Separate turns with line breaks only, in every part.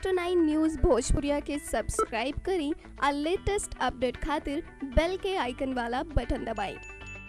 next nine news भोजपुरिया के subscribe करी और लेटेस्ट अपडेट खातिर बेल के आइकन वाला बटन दबाएं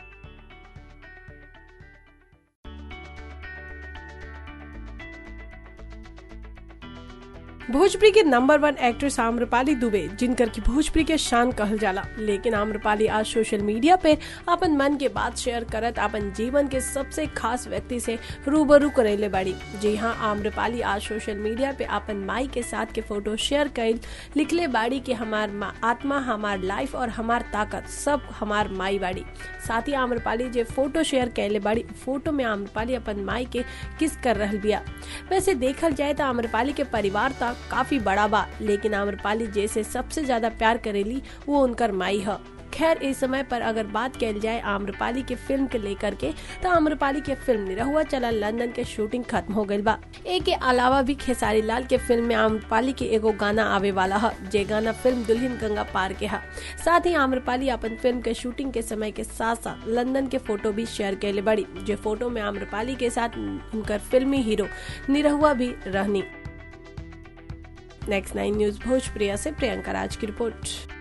भोजपुरी के number one actress Amrapali Dubey जिनकर की भोजपुरी के शान कहल जाला लेकिन आम्रपाली आज सोशल मीडिया पे अपन मन के बात शेयर करत अपन जीवन के सबसे खास व्यक्ति से रूबरू करेले बाड़ी जी हाँ आम्रपाली आज सोशल मीडिया पे अपन माई के साथ के फोटो शेयर कर लिखले बाड़ी कि हमार मा- आत्मा हमार लाइफ और हमार ताकत सब हमार माई बाड़ी साथ ही आम्रपाली जे फोटो शेयर कैले बाड़ी फोटो में आम्रपाली अपन माई के किस कर रहल बिया वैसे देखल जाए तो आम्रपाली के परिवार तक काफी बड़ा बा लेकिन आम्रपाली जैसे सबसे ज्यादा प्यार करेली वो उनकर माई है खैर इस समय पर अगर बात कल जाए आम्रपाली के फिल्म के लेकर के तो आम्रपाली के फिल्म निरहुआ चला लंदन के शूटिंग खत्म हो गई बा ए के अलावा भी खेसारी लाल के फिल्म में आम्रपाली के एगो गाना आवे वाला है जे गाना फिल्म दुल्हन गंगा पार के है साथ ही आम्रपाली अपन फिल्म के शूटिंग के समय के साथ साथ लंदन के फोटो भी शेयर कैले बड़ी जो फोटो में आम्रपाली के साथ उनकर फिल्मी हीरो निरहुआ भी रहनी नेक्स्ट नाइन न्यूज भोजप्रिया से प्रियंका राज की रिपोर्ट